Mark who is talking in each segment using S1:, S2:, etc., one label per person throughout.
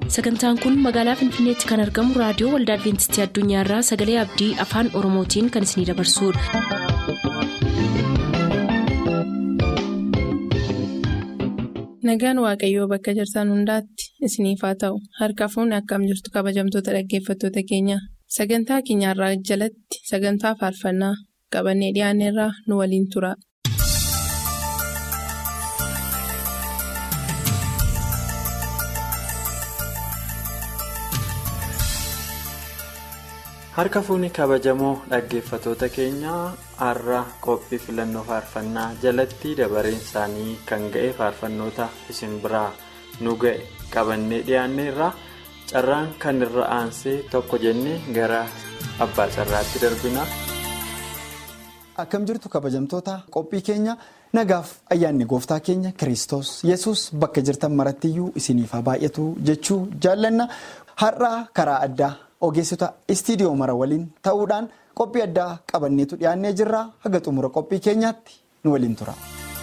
S1: sagantaan kun magaalaa finfinneetti kan argamu raadiyoo waldaa adventistii addunyaarraa sagalee abdii afaan oromootiin kan isinidabarsudha.
S2: nagaan waaqayyoo bakka jirtan hundaatti isiniif haa ta'u harka fuunni akkam jirtu kabajamtoota dhaggeeffattoota keenya sagantaa keenyarraa jalatti sagantaa faarfannaa qabannee dhiyaanneerraa nu waliin tura.
S3: harka fuunni kabajamoo dhaggeeffatoota keenyaa har'a qophii filannoo faarfannaa jalatti dabareen isaanii kan ga'e faarfannoota isin biraa nu ga'e qabannee dhiyaanneerra carraan kan irra aansee tokko jennee gara abbaa carraatti darbina.
S4: akkam jirtu kabajamtoota qophii keenya nagaaf ayyaanni gooftaa keenya kiristoos yesus bakka jirtan marattiyyuu isiniif haa baay'atu jechuu jaallanna har'a karaa addaa. ogeessota istiidiyoo mara waliin ta'uudhaan qophii addaa qabanneetu dhiyaannee jirra haga xumura qophii keenyaatti nu waliin tura.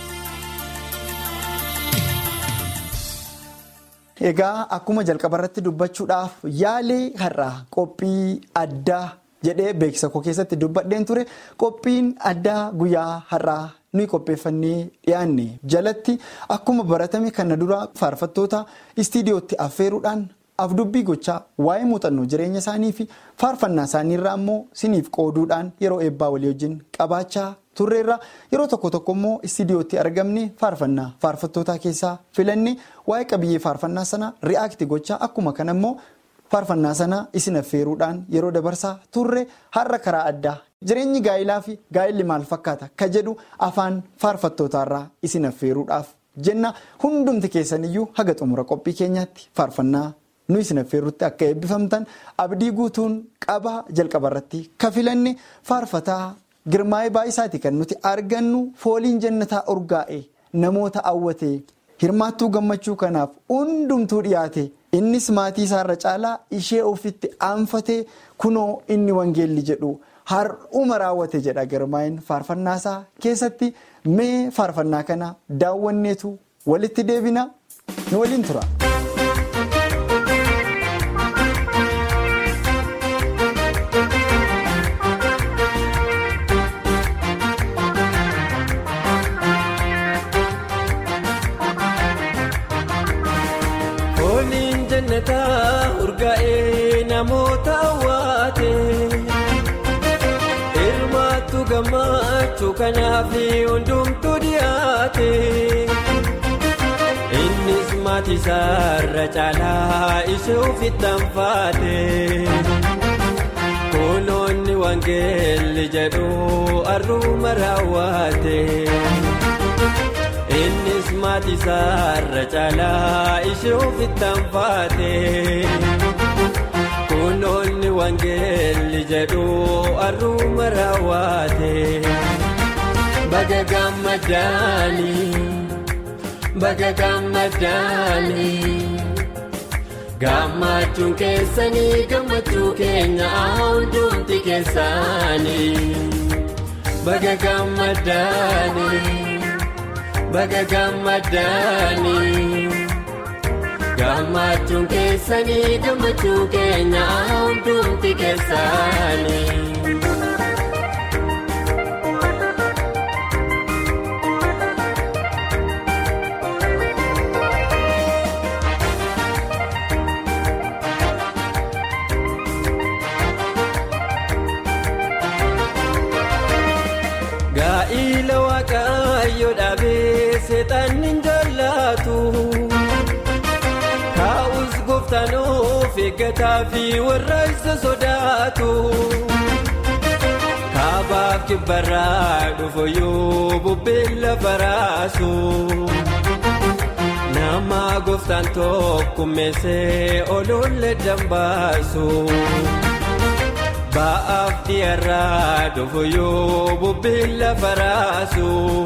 S4: egaa akkuma jalqaba irratti dubbachuudhaaf yaalee har'aa qophii addaa jedhee beeksisa koo keessatti dubbadheen ture qophiin addaa guyyaa har'aa nuyi qopheeffannee dhiyaanne jalatti akkuma baratame kana dura faarfattoota istiidiyootti affeeruudhaan. afdubbii gochaa waa'ee muuxannoo jireenya isaanii fi faarfannaa isaanii irraa immoo siniif qooduudhaan yeroo eebbaa walii wajjin qabaachaa turreerra yeroo tokko tokko immoo istiidiyootti argamne faarfannaa faarfattootaa keessaa filanne waa'ee qabiyyee faarfannaa sana ri'aakti gochaa akkuma kana immoo faarfannaa sana isin affeeruudhaan yeroo dabarsaa turre har'a karaa addaa jireenyi gaa'ilaa fi gaa'illi maal fakkaata ka jedhu afaan faarfattootaarraa isin affeeruudhaaf jenna hundumti keessaniyyuu haga xumura qophii keenyaatti faarfannaa. nu isin affeerrutti akka eebbifamtan abdii guutuun qabaa jalqaba irratti ka filanne faarfataa girmaa'ee baay'isaati kan nuti argannu fooliin jannataa urgaa'e namoota hawwate hirmaattuu gammachuu kanaaf hundumtuu dhiyaate innis maatii isaarra caalaa ishee ofitti aanfatee kunoo inni wangeelli jedhu har'uma raawwate jedha girmaa'een faarfannaasaa keessatti mee faarfannaa kana daawwanneetu walitti deebina nu waliin tura.
S5: urgaa'ee namoota hawwaate hirmaattu gammachuu kanaaf hundumtuu dhiyaate innis maatii isaarra caalaa ishee ofitti aanfate kunoonni wangeelli jedhu har'uma raawwate. innis maatii isaarra caalaa ishee ofitti aanfate kunoonni wangeelli jedhu har'uma raawwate baga gammadaanii baga gammadaanii gammachuun keessanii gammachuu keenya hundumti keessaanii baga gammadaanii. baga gammadaanii gammachuun keessanii gammachuu keenya hundumti keessaanii. gaa'ila waaqayyo dhaabee seexanni hin jaallatu kaa'us gooftaan of eeggataa fi warra isa sodaatu kaabaaf kibbarraa dhufu yoo bubbeen lafa raasu nama gooftaan tokkummeessee oluulle dambaasu. ba'aaf dhiyaarraa dhufu yoo bubbeen lafa raasu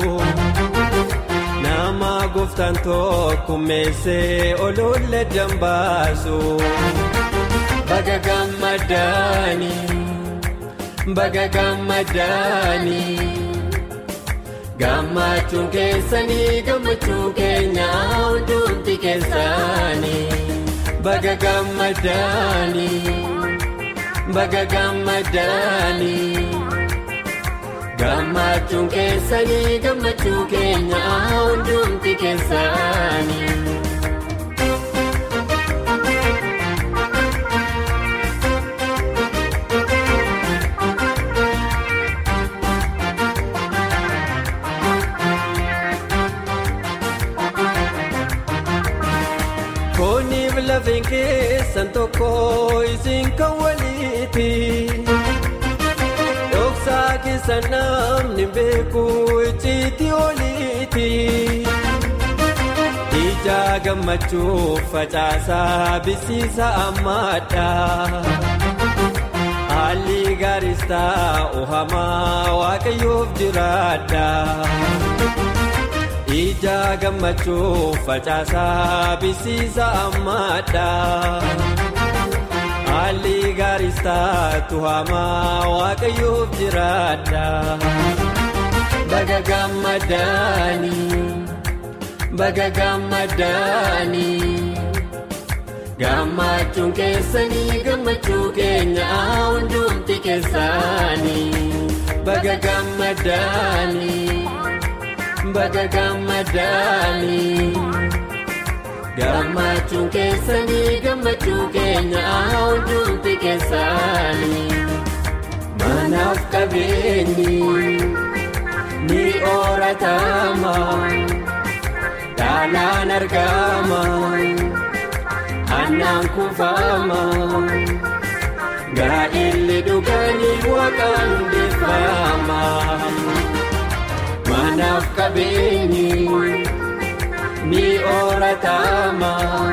S5: nama gooftaan tokkummeessee oluulle dambaasu baga gammadaanii baga gammadaanii gammachuun keessanii gammachuu keenya hundumti keessaanii baga gammadanii baga gammadanii gammachuun keessanii gammachuu keenya hundumti keessaanii. Kooniif lafeen keessan tokko isin kan waliiti. Dhoksaa keessan namni beeku icciitii oliiti. Ija gammachuu facaasaa bisiisa ammaadha. Haalli gaariis ta'u hamaa waaqayyoof jiraadha. Ija gammachuu facaasaa bisiisa ammaadha. Haalli gaariis ta'u hamaa waaqayyoof jiraadha. Baga gammadanii baga gammadanii gammachuun keessanii gammachuu keenya hundumti keessaanii baga gammadanii. baga gammadanii gammachuun keessanii gammachuu keenya hundumti keessaanii manaaf qabeenyi ni ooratama dhaalaan argama annaan kuufama gaa'illi dhuganii waaqaan hundeeffama. Manaaf qabeenyi ni ooratama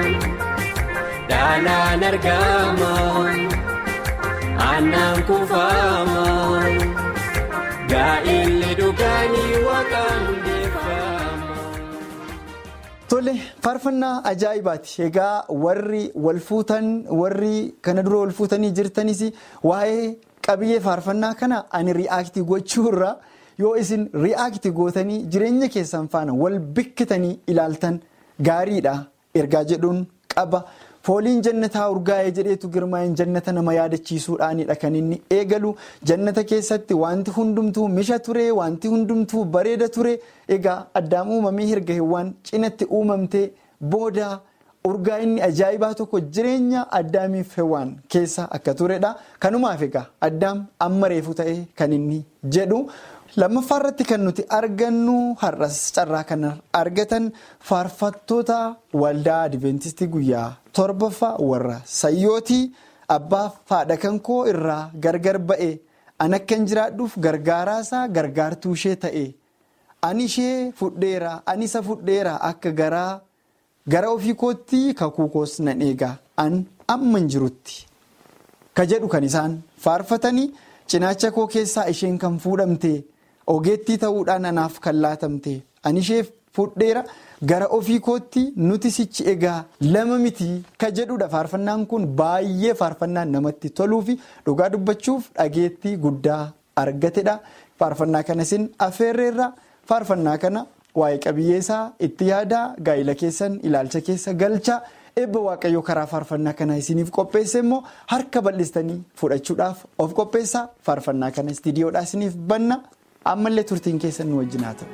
S5: dhaalaan argama annaan kuufama gaa'illi dhuganii waaqaan hundeeffama.
S4: Tole faarfannaa ajaa'ibaati egaa warri wal fuutan warri kana dura wal fuutanii jirtanis waa'ee qabiyyee faarfannaa kana ani ri'aaktii gochuurra. yoo isin ri'aakti gootanii jireenya keessan faana wal bikkitanii ilaaltan gaariidha ergaa jedhuun qaba fooliin jannataa urgaa'ee jedheetu girmaa'in jannata nama yaadachiisuudhaanidha kan inni eegalu jannata keessatti wanti hundumtuu misha ture wanti hundumtuu bareeda ture egaa addaam uumamee hirga hewwaan cinatti uumamtee booda urgaa inni ajaa'ibaa tokko jireenya addaamiif hewwaan keessa akka turedha kanumaaf egaa addaam amma reefu ta'e kan inni jedhu. lammaffaa irratti kan nuti argannu har'as carraa kan argatan faarfattoota waldaa adventistii guyyaa torbaffaa warra sayyootii abbaaf haadha kan koo irraa gargar ba'e an akkan jiraadhuuf gargaaraasaa gargaartuu ishee ta'e ani ishee fudheera ani isa fudheera akka garaa gara ofii kootti kakuu koos nan eegaa an amman jirutti ka jedhu kan isaan faarfatanii cinaacha koo keessaa isheen kan fuudhamte. ogeettii ta'uudhaan anaaf kan laatamte ani ishee fudheera gara ofii kootti nuti sichi egaa lama miti ka jedhudha faarfannaan kun baay'ee faarfannaan namatti toluu fi dhugaa dubbachuuf dhageettii guddaa argatedha faarfannaa kana isin affeerreerra faarfannaa kana waa'ee qabiyyeessaa itti yaadaa gaa'ila keessan ilaalcha keessa galchaa eebba waaqayyoo karaa faarfannaa kana isiniif qopheesse immoo harka bal'istanii fudhachuudhaaf of qopheessaa faarfannaa kana istiidiyoodhaa isiniif banna. ammallee turtiin keessan nu wajjin haa ta'u.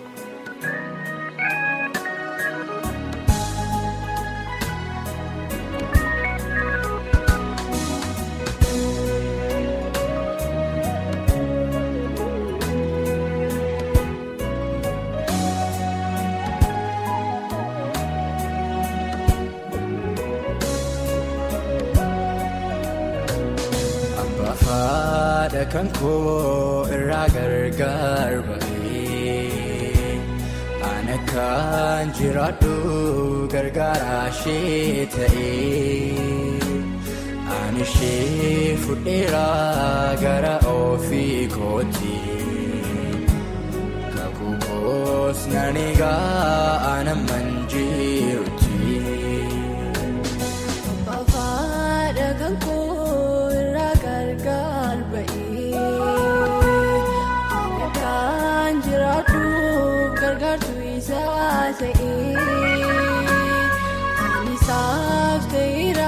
S5: Haadha kan koo irraa gargar ba'ee ana kan jiraadhu gargaara ishee ta'ee ani ishee fudheera gara ofii kooti kakuu koos nan eegaa ana manjirutti.
S6: Haadha kan koo irraa gargar ba'ee kan jiraadhu gargaartuu isaa ta'ee ani isaaf ta'eera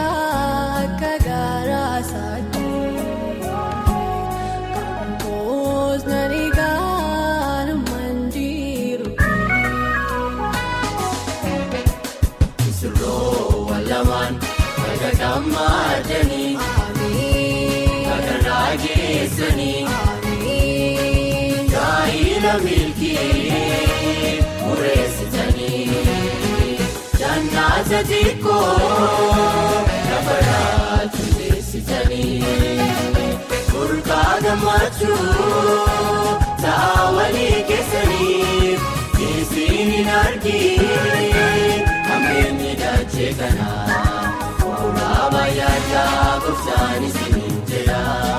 S5: bakka gammaadanii kakarraa geessanii gaa'ila milkii mureessitanii jannaata xiqqoo lafa raajuu teessitanii burqaa gammachuu ta'a walii keessaniif isiin hin argin hammeenyi dachee kanaa fuula baay'aadhaa gooftaan isiniin jedha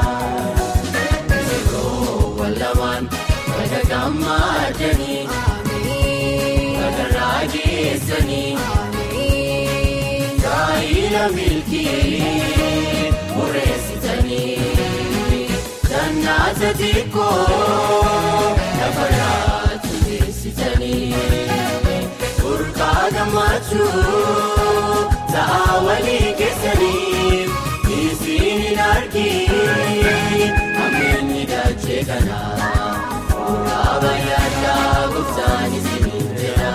S5: yeroo wallamaan bakka gammaadanii kakarraa geessanii gaa'ila milkii mureessitanii jannaata xiqqoo lafa raajuu teessitanii burqaa gammachuu ta'a walii keessaniif isiin hin argin hammeenyi dachee kanaa fuula baay'aadhaa gooftaan isiniin jedha.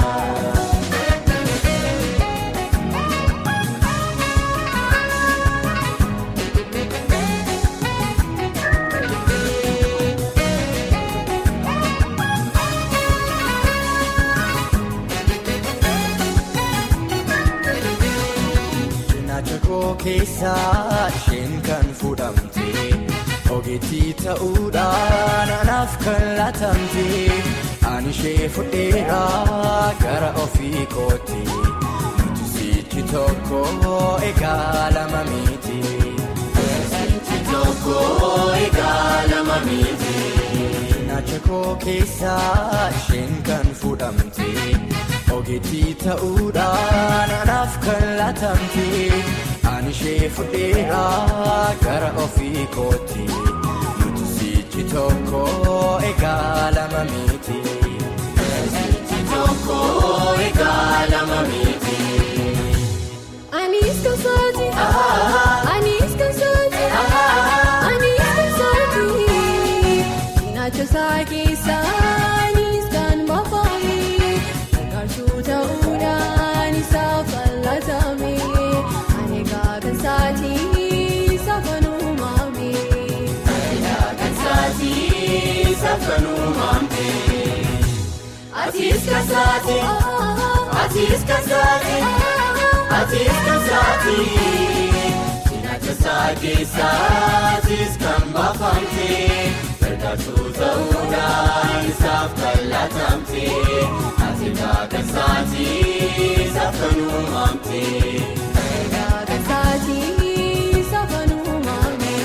S7: Cinaacha koo keessaa isheen kan fuudhamte ogeettii ta'uudhaan anaaf kan laatamte ani ishee fudheera gara ofii kooti nuti sichi tokko egaa lama miti.
S5: Sichi tokko egaa lama miti.
S7: Cinaacha koo keessaa isheen kan fuudhamte ogeettii ta'uudhaan anaaf kan laatamte ani ishee fudheera gara ofii kooti nuti sichi tokko egaa lama miti.
S5: Sichi tokko egaa lama miti.
S6: Anis kan sooti. Anis kan sooti. Anis kan sooti. Cinaacha isaa keessa anis kan baafame. Gargaartuu ta'uudhaan isaaf fal'atame. Ani gaagan saatii safan uumame.
S5: Kan saatii safanuu maamte. Atis kan saati. Atis kan saati. Atis kan saati. Cinaacha isaa keessa atis kan baafamte. Gargaartuu ta'uudhaan isaaf fal'atamte. Ati kan saatii safanuu maamte.
S6: Gaagan saatii safan uumame.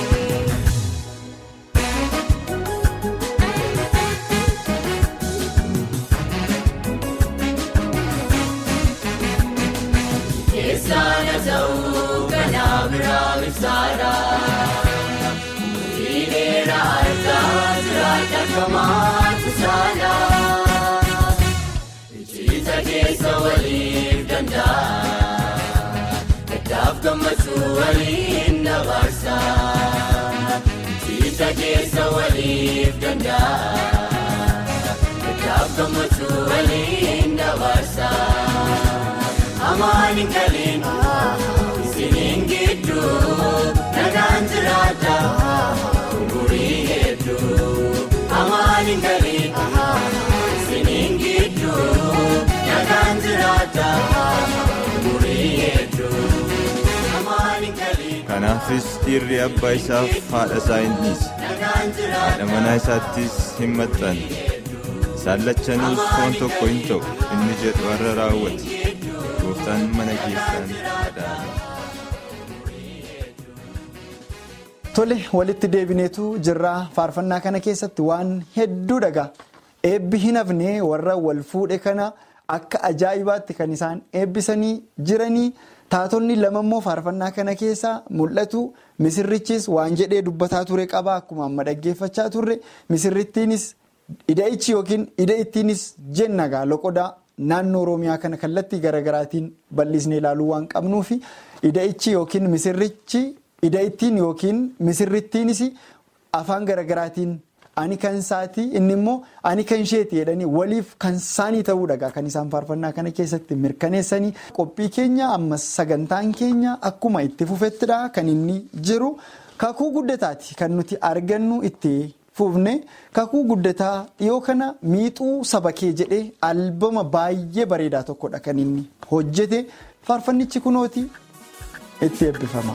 S5: Keessaana ta'uu kanaa biraa ibsaadha. Umurii dheeraa argaa jiraata kamaatu saala. Ijjiita keessa waliif danda'a. Gaddaaf gammachuu waliin dabarsa. Ijjiita keessa waliif danda'a. Gaddaaf gammachuu waliin dabarsa. Amaani galiin isiniin gidduu nagaan jiraata umurii hedduu. Amaani galiin isiniin gidduu nagaan jiraata umurii hedduu. Amaani galiin
S8: Kanaafis dhiirri abbaa isaaf haadha isaa hin dhiise.
S5: nagaan jiraata
S8: Haadha manaa isaattis hin maxxanne. Isaan lachanuus foon tokko hin ta'u inni jedhu har'a raawwate. Gooftaan mana keessaan adaala.
S4: Tole walitti deebineetu jirraa faarfannaa kana keessatti waan hedduu dhagaa eebbi hin hafne warra wal fuudhe kana akka ajaa'ibaatti kan isaan eebbisanii jiranii taatonni lama immoo faarfannaa kana keessaa mul'atu misirrichis waan jedhee dubbataa ture qaba akkuma amma dhaggeeffachaa turre misirrittiinis ida'ichi yookiin ida'ittiinis jenna loqodaa naannoo oromiyaa kana kallattii garaagaraatiin bal'isnee ilaaluu waan qabnuufi ida'ichi yookiin misirrichi. Ida'ittiin yookiin misirrittiinis afaan garaagaraatiin ani kan isaati inni immoo ani kan isheeti jedhanii waliif kan isaanii ta'uudha kan isaan faarfannaa kana keessatti mirkaneessanii qophii keenya ammas sagantaan keenya akkuma itti fufettidha kan inni jiru kakuu guddataati kan nuti argannu itti fufne kakuu guddataa dhiyoo kana miixuu saba kee jedhee albama baay'ee bareedaa tokkodha kan inni hojjete faarfannichi kunooti itti eebbifama.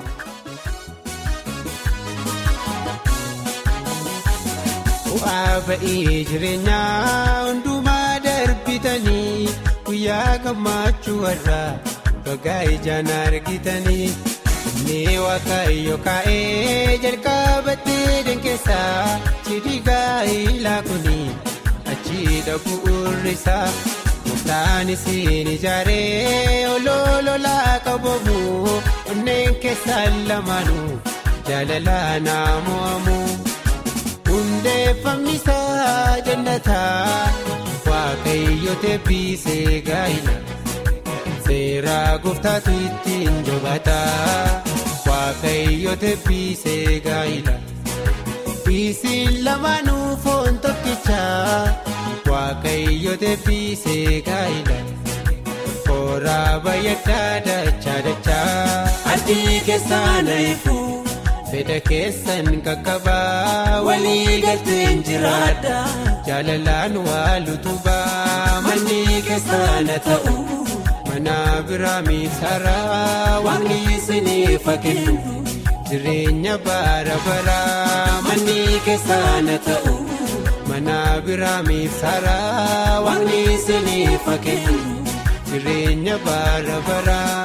S5: Bu'aa ba'ii jireenyaa hundumaa darbitanii guyyaa gammachuu warra bagaa ijaan argitanii inni waaqayyo kaa'ee jalqabattee dankeessaa cidhigaa ilaa kuni achi dhabuurri isaa murtaan isiin ijaaree olololaa qabamu onneen keessaan lamaanuu jaalalaa naamu'amu. hundeeffamni isaa jannataa waaqayyo teebbiisee gaa'ila seeraa gooftaatu ittiin jabataa waaqayyo teebbiisee gaa'ila isiin lamaanuu foon tokkichaa waaqayyo teebbiisee gaa'ila kooraa bayyaddaa dachaa dachaa addii keessaa naayifu. fedha keessan qaqqabaa walii galteen jiraadha jaalalaan wal utubaa manni keessana ta'u mana biraa miisaraa waaqni isiniif kennu jireenya bara baraa manni keessana ta'u mana biraa miisaraa waaqni isiniif kennu jireenya bara baraa.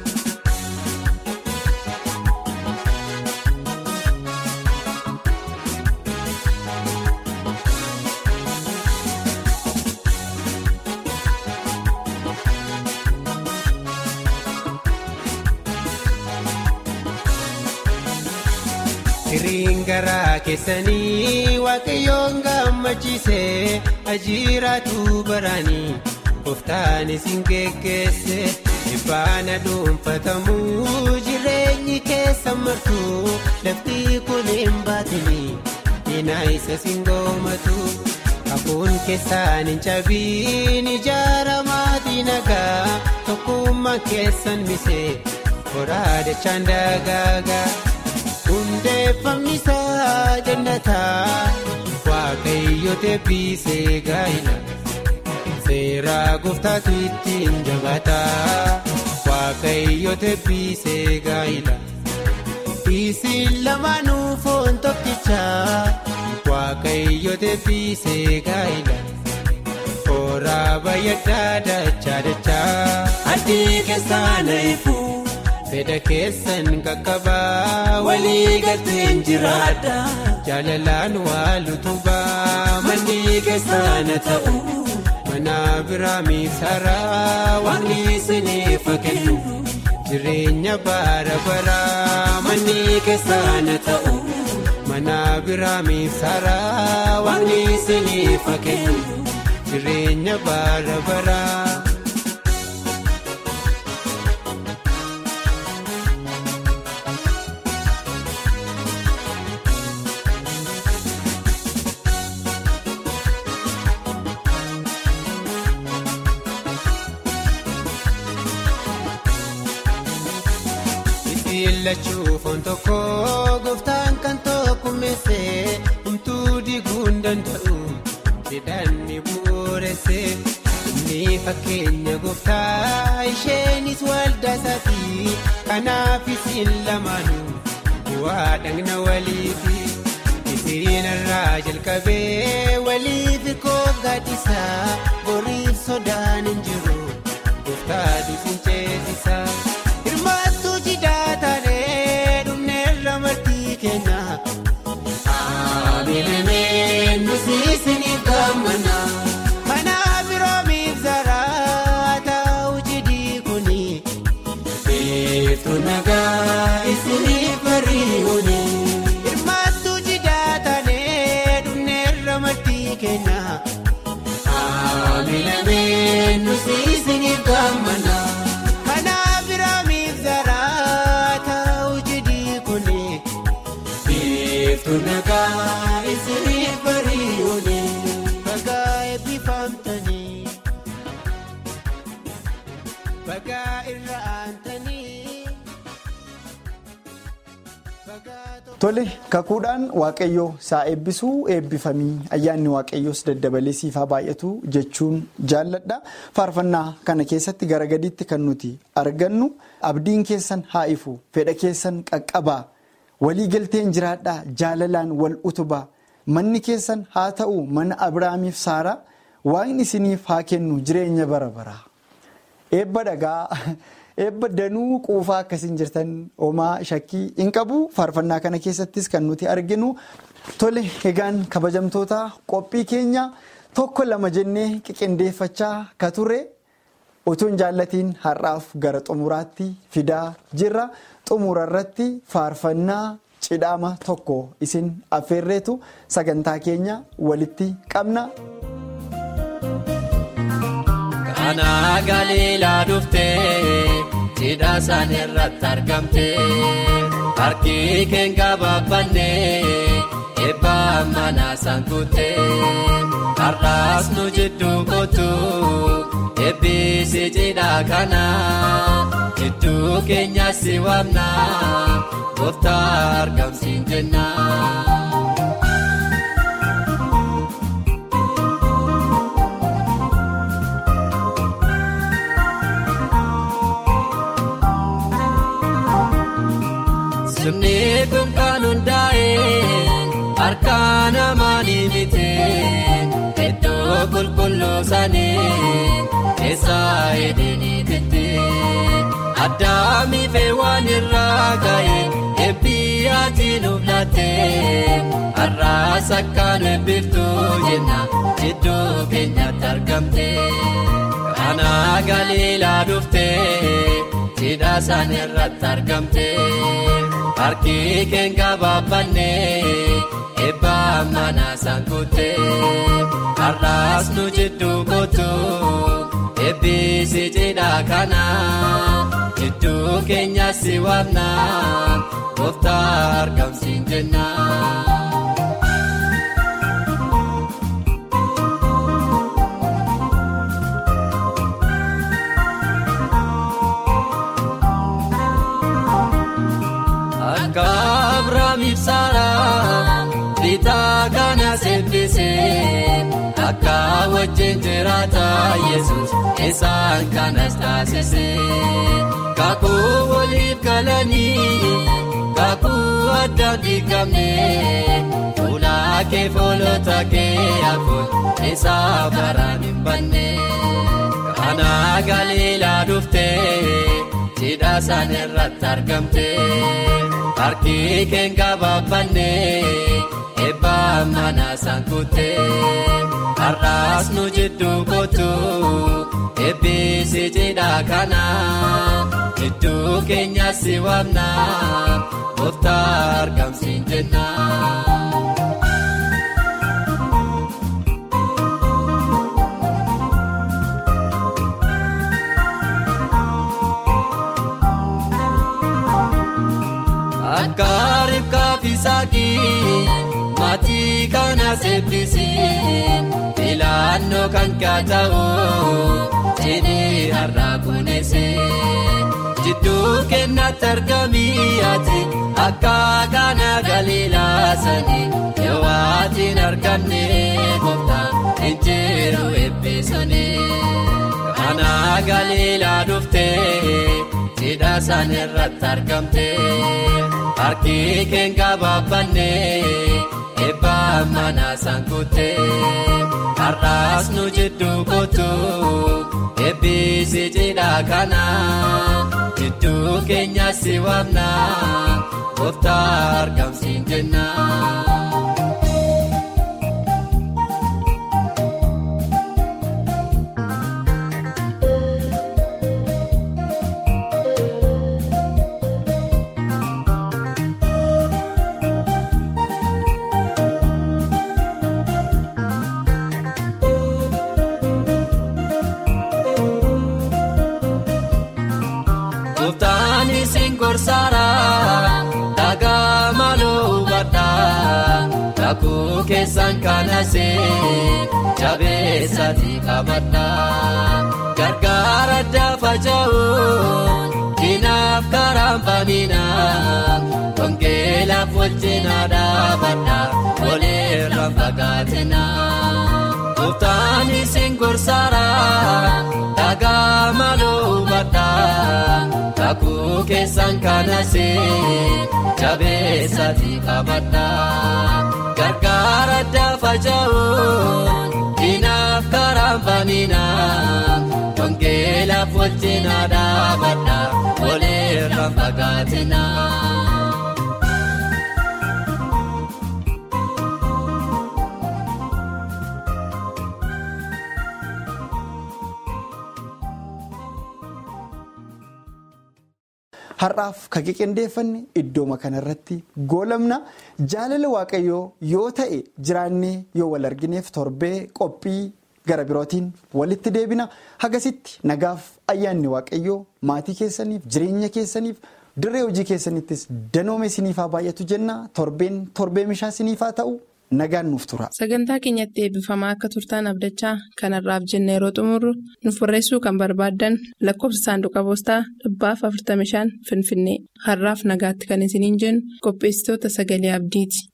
S5: Hiriin garaa keessanii waaqayyoon gammachiisee ajiiraatu baraanii gooftaan isin geggeesse dhibbaana dhuunfatamuu jireenyi keessa martuu lafti kun hin baatinii diina isa singoomatu hafuun keessaan hin cabiin ijaaramaatii nagaa tokkummaa keessan misee koraadachaan dagaagaa. hundeeffamni isaa jannataa waaqayyo teebbiisee gaa'ila seeraa gooftaatu ittiin jabataa waaqayyo teebbiisee gaa'ila isiin lamaanuu foon tokkichaa waaqayyo teebbiisee gaa'ila kooraa bayyaddaa dachaa dachaa addii keessaa naayifu. fedha keessan qaqqabaa walii galteen jiraadha jaalalaan wal utubaa manni keessana ta'u mana biraa miisaraa waaqni isiniif kennu jireenya bara baraa manni keessana ta'u mana biraa miisaraa waaqni isiniif kennu jireenya bara baraa. Lachuu foon tokko gooftaan kan tokkummeesse humtuu diguu hin danda'u jedhan ni bu'uuresse inni fakkeenya gooftaa isheenis waldaa isaati kanaaf isin lamaanuu bu'aa dhagna waliifi isin irraa jalqabee waliif kooggaadhisaa boriif sodaan hin jiru gooftaa duusin ceesisa. Hirmaattuu jidaa taanee dhumneerra martii keenya. Amiilee nuti isiniif gammana. Mana biroomiif zaraa ta'u jidii kuni. Beektu nagaa isiniif bari'uuni. Hirmaattuu jidaa taanee dhumneerra martii keenya. Amiilee nuti isiniif gammana. Nagaa isiniif barii.
S4: Tole kakuudhaan waaqayyoo saa eebbisuu eebbifamii ayyaanni waaqayyoos daddabalee siifaa baay'atu jechuun jaalladha. Faarfannaa kana keessatti gara gadiitti kan nuti argannu abdiin keessan haa ifu fedha keessan qaqqabaa walii galteen jiraadhaa jaalalaan wal utubaa manni keessan haa ta'u mana Abiraamiif Saaraa waaqni isiniif haa kennu jireenya bara baraa. Eebba dhagaa. Eebba danuu quufaa akkasiin jirtan homaa shakkii hin qabu faarfannaa kana keessattis kan nuti arginu tole egaan kabajamtoota qophii keenya tokko lama jennee qiqindeeffachaa ka ture utuu hin jaallatiin har'aaf gara xumuraatti fidaa jirra xumura irratti faarfannaa cidhaama tokko isin affeerreetu sagantaa keenya walitti qabna.
S5: Kana galiilaa dhuftee cidha san irratti argamtee harki keenya baabannee eebba mana sankuutee har'aas nu jidduu kootu eebbisi cidha kana jidduu keenyas si waamna gooftaa argamsiin jenna. Sirni kun kan hundaa'e harka namaanii miti iddoo qulqulluu sanii keessa edeniititti addaamii fi waan irraa ga'e eebbii ati nuuf laatte har'aas akkaan eebbiftuu jenna jidduu keenyatti argamte kana galiilaa dhuftee cidha san irratti argamte. Harki keenya baabannee eebba mana sankuutee har'aas nu jidduu kootu eebbisi cidha kana jidduu keenyas si waamna gooftaa argamsiin jenna. Akka Abiraamiif Saaraa bitaa kana seebbisee akka wajjin jiraata Yesuus isaan kanas taasisee kakuu waliif galanii kakuu addaan diigamnee fuula kee foolota kee hafuun isaa baraan hin banne kana galiilaa dhuftee cidha san irratti argamte. Harki keenya baabannee eebba mana sankuutee har'aas nu jidduu kootu eebbisi cidha kana jidduu keenyas si waamna gooftaa argamsiin jenna. Akka ribkaa fi saakii maatii kana seebbisee filannoo kan kaata'u jedhee har'aa kuneessee jidduu keenyatti argamii ati akka kana galiilaa sanii yoo waatiin argamne gooftaa injiru eebbisanii kana galiilaa dhuftee. cidha san irratti argamte harki keenya baabannee eebba mana sankuutee har'aas nu jidduu kootu eebbisi cidha kana jidduu keenyas si waamna gooftaa argamsiin jenna. Gooftaan isin gorsaaraa dhagaa maaloo hubadhaa kakuu keessan kanasee jabeessati qabadhaa gargaara daafa ja'u dinaaf karaan baninaa tongee wajjin dhaabadha walirra fagaatina. Gooftaan isin gorsaara dhagaa maloo badha kakuu keessan kanase jabeessati qabadha gargaara daafa ja'uun diinaaf karaan banina wangeelaaf wajjin dhaabadha walirra fagaatina.
S4: Har'aaf kan qindeeffanne iddooma kanarratti goolamna jaalala waaqayyoo yoo ta'e jiraannee yoo wal argineef torbee qophii gara birootiin walitti deebina hagasitti nagaaf ayyaanni waaqayyoo maatii keessaniif jireenya keessaniif dirree hojii keessanittis danoome siniifaa baay'atu jenna torbeen torbee mishaa siniifaa ta'u nagaan nuuf tura.
S2: Sagantaa keenyatti eebbifamaa akka turtaan abdachaa kanarraaf jenna yeroo xumurru nuuf barreessuu kan barbaaddan lakkoofsa saanduqa poostaa dhibbaaf 45 finfinnee har'aaf nagaatti kan isiniin jennu qopheessitoota sagalee abdiiti.